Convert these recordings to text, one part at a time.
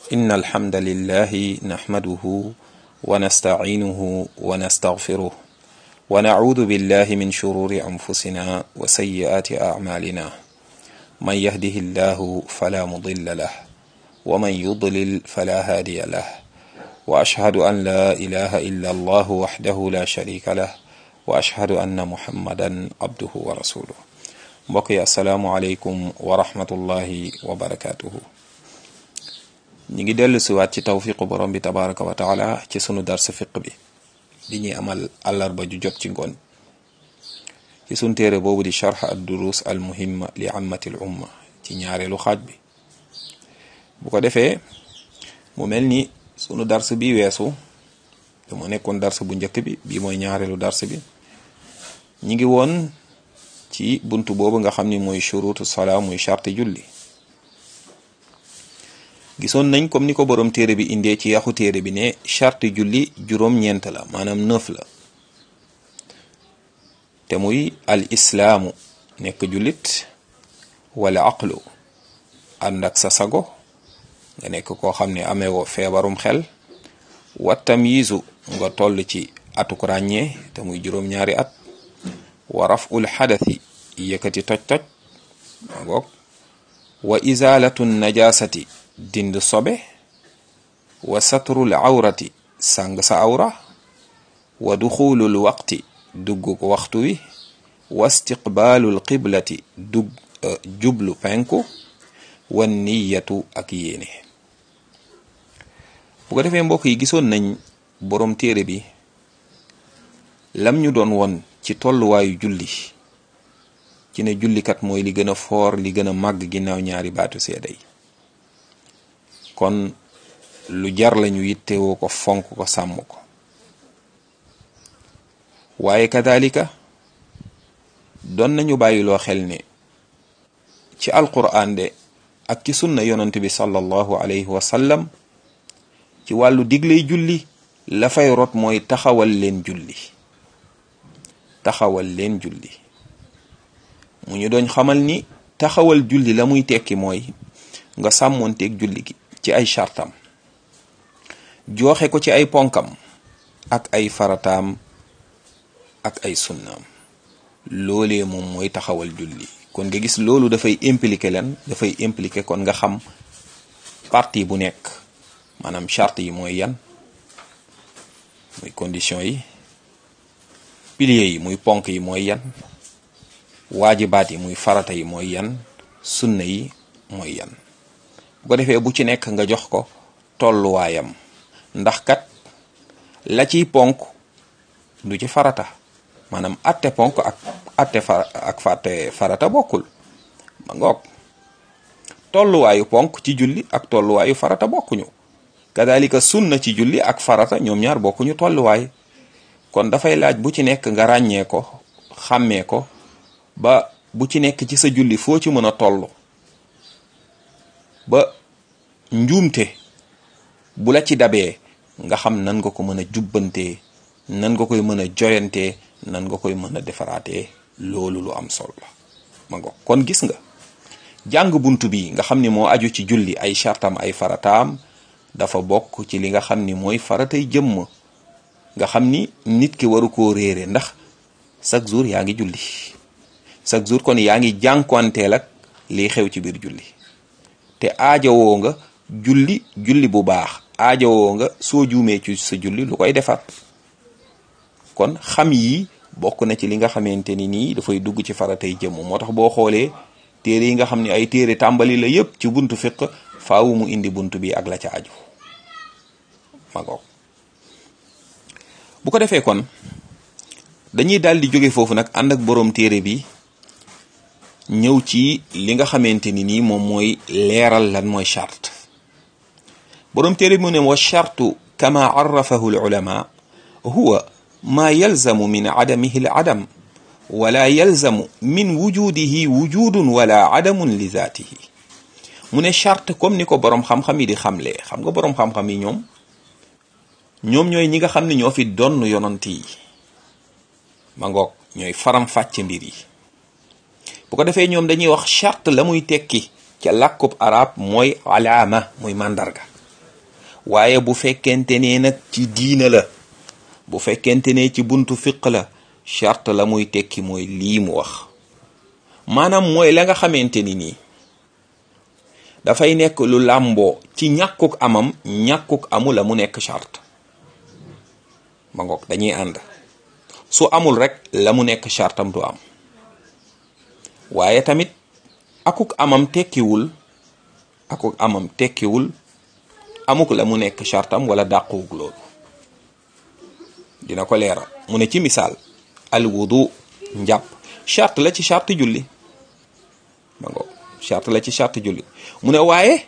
إن الحمد لله نحمده ونستعينه ونستغفره ونعوذ بالله من شرور أنفسنا وسيئات أعمالنا من يهده الله فلا مضل له ومن يضلل فلا هادي له وأشهد أن لا إله إلا الله وحده لا شريك له وأشهد أن محمدا عبده ورسوله mbokk yi asalaamualeykum wa rahmatullahi wa barakatuhu ñi ngi dellu siwaat ci tawfiqu borom bi tabaraka wa taala ci sunu darsa fiq bi di ñuy amal àllarba ju jot ci ngoon ci sunu téere boobu di charx ad durus al muhimma li ammati l umma ci ñaareelu xaaj bi bu ko defee mu mel ni sunu dars bi weesu te mu nekkoon dars bu njëkk bi bii mooy ñaareelu dars bi ñi ngi woon ci buntu boobu nga xam ni mooy shurutu salaa muy charte julli gisoon nañ comme ni ko borom téere bi indee ci yaxu téere bi ne charte julli juróom-ñeent la maanaam neuf la te muy al islaamu nekk jullit wala aqlu ànd ak sa sago nga nekk koo xam ne amee woo feebarum xel wa tamyizu nga toll ci atuk ràññee te muy juróom-ñaari at wa raful xadathi yëkkati toj-toj ngoog wa izalatu najasati dind sobe wa satrul awrati sàng sa awra wa duxulul waqti dugg ko waxtu wi wa istiqbaalul qiblati dugg jublu penku wa niyatu ak yéene bu ko defee mbokk yi gisoon nañ boroom téere bi lam ñu doon won ci tolluwaayu julli ci ne jullikat mooy li gën a foor li gën a màgg ginnaaw ñaari baatu seede yi kon lu jar lañu yittewoo ko fonk ko sàmm ko waaye kadalika doon nañu bàyyiloo xel ne ci alquran de ak ci sunna yonent bi sallallahu alayhi wa sallam ci wàllu digley julli la fay rot mooy taxawal leen julli taxawal leen julli mu ñu doon xamal ni taxawal julli la muy tekki mooy nga sàmmoonteeg julli gi ci ay chartam joxe ko ci ay ponkam ak ay farataam ak ay sunnaam loolee moom mooy taxawal julli kon nga gis loolu dafay impliqué leen dafay impliqué kon nga xam partie bu nekk maanaam charte yi mooy yan muy condition yi piliers yi muy ponk yi mooy yan waajibaat yi muy farata yi mooy yan sunna yi mooy yan bu ko defee bu ci nekk nga jox ko tolluwaayam ndax kat la ciy ponk du ci farata maanaam atte ponk ak atte far ak fàtte farata bokkul ma ngoog tolluwaayu ponk ci julli ak tolluwaayu farata bokkuñu kadalika sunna ci julli ak farata ñoom ñaar bokkuñu tolluwaay kon dafay laaj bu ci nekk nga ràññee ko xàmmee ko ba bu ci nekk ci sa julli foo ci mën a toll ba njuumte bu la ci dabee nga xam nan nga ko mën a jubbantee nan nga koy mën a joyantee nan nga koy mën a defaraatee loolu lu am solo la ma ngo kon gis nga jàng bunt bi nga xam ni moo aju ci julli ay chartam ay farataam dafa bokk ci li nga xam ni mooy faratay jëmm nga xam ni nit ki waru koo réere ndax chaque jour yaa ngi julli chaque jour kon yaa ngi jànkuwanteel ak liy xew ci biir julli te aajowoo nga julli julli bu baax aajowoo nga soo juumee ci sa julli lu koy defar kon xam yi bokk na ci li nga xamante ni nii dafay dugg ci faratay jëmm moo tax boo xoolee téere yi nga xam ne ay téere tàmbali la yépp ci buntu fiq faawu mu indi buntu bi ak la ca aju ma ngoog bu ko defee kon dañuy daal di jóge foofu nag ànd ak boroom téere bi ñëw ci li nga xamante ni nii moom mooy leeral lan mooy charte boroom téere bi mu ne wa chartu kama arrafahu al ulama huwa ma yalzamu min adamihi al adam wala yalzamu min wujudihi wujudun wala adamun li zaatihi mu ne charte comme ni ko boroom xam-xam yi di xamlee xam nga boroom xam-xam yi ñoom ñoom ñooy ñi nga xam ne ñoo fi donn yonant yi ma ngoog ñooy faram fàcce mbir yi bu ko defee ñoom dañuy wax charte la muy tekki ca làkkub arab mooy alaama muy màndarga waaye bu fekkente ne nag ci diina la bu fekkente ne ci buntu fiq la charte la muy tekki mooy lii mu wax maanaam mooy la nga xamante ni nii dafay nekk lu làmboo ci ñàkkuk amam ñàkkuk amu la mu nekk charte ma ngoog dañuy ànd su amul rek la mu nekk chartam du am waaye tamit akuk amam tekkiwul akuk amam tekkiwul amuk la mu nekk chartam wala dàquwug loolu dina ko leeral mu ne ci misaal al wudu njàpp charte la ci charte julli ma ngoog charte la ci charte julli mu ne waaye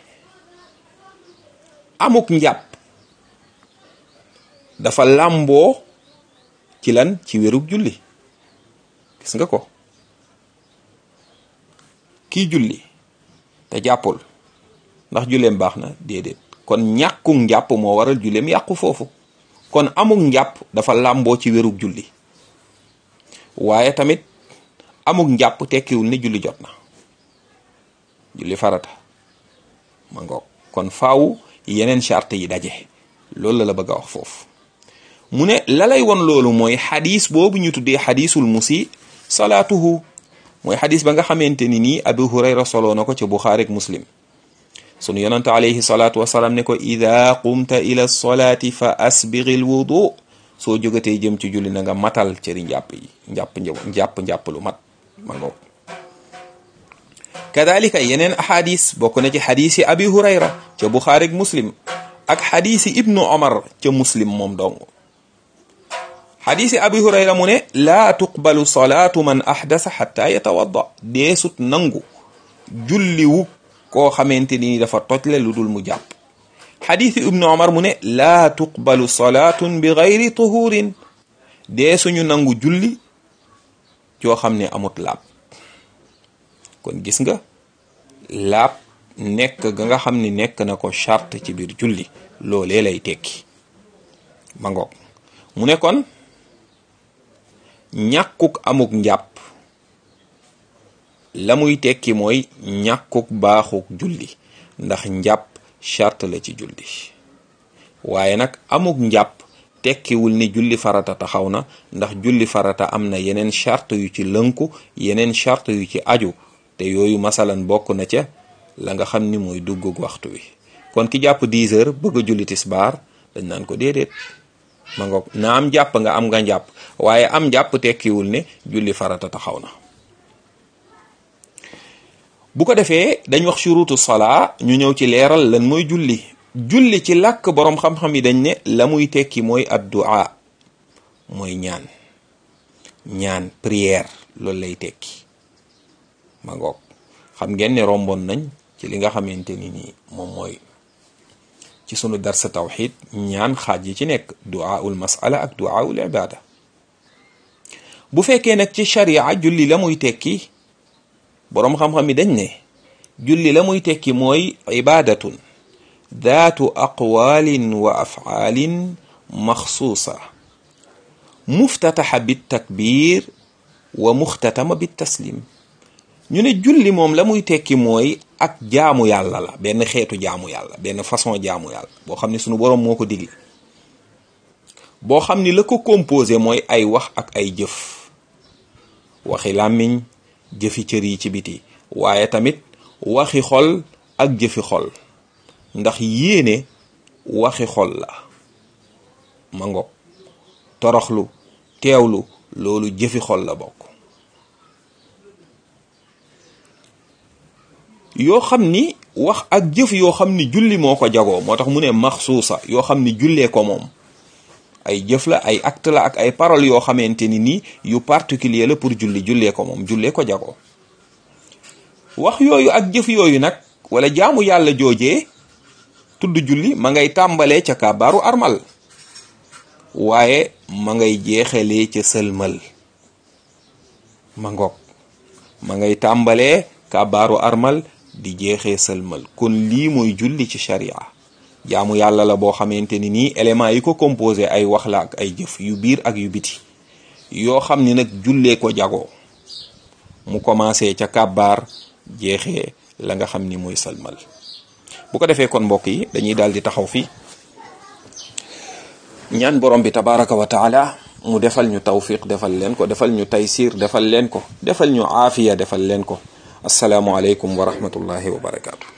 amuk njàpp dafa làmboo ci lan ci wérug julli gis nga ko kii julli te jàppul ndax julleem baax na déedéet kon ñàkkuk njàpp moo waral julleem yàqu foofu kon amuk njàpp dafa làmboo ci wérug julli waaye tamit amuk njàpp tekkiwul ni julli jot na julli farata ma ngoog kon faaw yeneen charte yi daje loolu la la bëgg a wax foofu mu ne la lay won loolu mooy xadis boobu ñu tuddee xadisul musi salaatuhu mooy xadis ba nga xamante ni nii abu hurayra soloo na ko ci buxaari ak muslim sunu yonante alayhi salaatu wasalaam ne ko ida qumta ila solaati fa asbigil wudu soo jógatee jëm ci julli na nga matal cëri njàpp yi njàpp njàpp njàpp lu mat ma ngoog kadalika yeneen ahadis bokk na ci xadisi abi hurayra ca buxaari ak muslim ak xadisi ibnu omar ca muslim moom dong xadisi abi hurayra mu ne laa tuqbalu salaatu man ahdasa xatta yatawadda deesut nangu julliwu koo xamante ni dafa tojle lu dul mu jàpp xadisi ibnu omar mu ne laa tuqbalu salaatun bi gayri tuhurin deesuñu nangu julli joo xam ne amut laab kon gis nga laab nekk ga nga xam ni nekk na ko charte ci biir julli loolee lay tekki ma ngoog mu ne kon ñàkkuk amuk njàpp la muy tekki mooy ñàkkuk baaxuk julli ndax njàpp charte la ci julli waaye nag amuk njàpp tekkiwul ni julli farata taxaw na ndax julli farata am na yeneen charte yu ci lënku yeneen charte yu ci aju te yooyu masalan bokk na ca la nga xam ni mooy duggug waxtu wi kon ki jàpp 10 heures bëgg a julli tisbaar dañ naan ko déedéet ma ngoog na am jàpp nga am nga njàpp waaye am njàpp tekkiwul ne julli farata taxaw na bu ko defee dañ wax shurutu salaa ñu ñëw ci leeral lan mooy julli julli ci làkk boroom xam-xam yi dañ ne la muy tekki mooy addu'a mooy ñaan ñaan prière loolu lay tekki ma ngoog xam ngeen ne romboon nañ ci li nga xamante ni nii moom mooy ci sunu darsa tawxid ñaan xaaj yi ci nekk du'aul masala ak du'aul ibada bu fekkee nag ci sharia julli la muy tekki boroom xam-xam yi dañ ne julli la muy tekki mooy ibadatun daatu aqwalin wa af'alin maxsuusa muftataxa bit takbir wa muxtatama bit taslim ñu ne julli moom la muy tekki mooy ak jaamu yàlla la benn xeetu jaamu yàlla benn façon jaamu yàlla boo xam ne sunu boroom moo ko digle boo xam ni la ko composé mooy ay wax ak ay jëf waxi làmmiñ jëfi cër yi ci biti waaye tamit waxi xol ak jëfi xol ndax yéene waxi xol la ma ngoog toroxlu teewlu loolu jëfi xol la bokk yoo xam ni wax ak jëf yoo xam ni julli moo ko jagoo moo tax mu ne maxsuusa yoo xam ni jullee ko moom ay jëf la ay acte la ak ay parole yoo xamante ni nii yu particulier la pour julli jullee ko moom jullee ko jagoo wax yooyu ak jëf yooyu nag wala jaamu yàlla joojee tudd julli ma ngay tàmbalee ca kàbbaaru armal waaye ma ngay jeexalee ca sëlmal ma ngoog ma ngay tàmbalee kàbbaaru armal di jeexee sëlmal kon lii mooy julli ci sharia jaamu yàlla la boo xamante ni nii éléments yi ko composé ay wax la ak ay jëf yu biir ak yu biti yoo xam ni nag jullee ko jagoo mu commencé ca kàbbaar jeexee la nga xam ni mooy sëlmal bu ko defee kon mbokk yi dañuy daal di taxaw fi ñaan borom bi tabaraka wa taala mu defal ñu tawfiq defal leen ko defal ñu taysir defal leen ko defal ñu aafiya defal leen ko asalaamu aleykum wa rahmatullahi wa barakaatu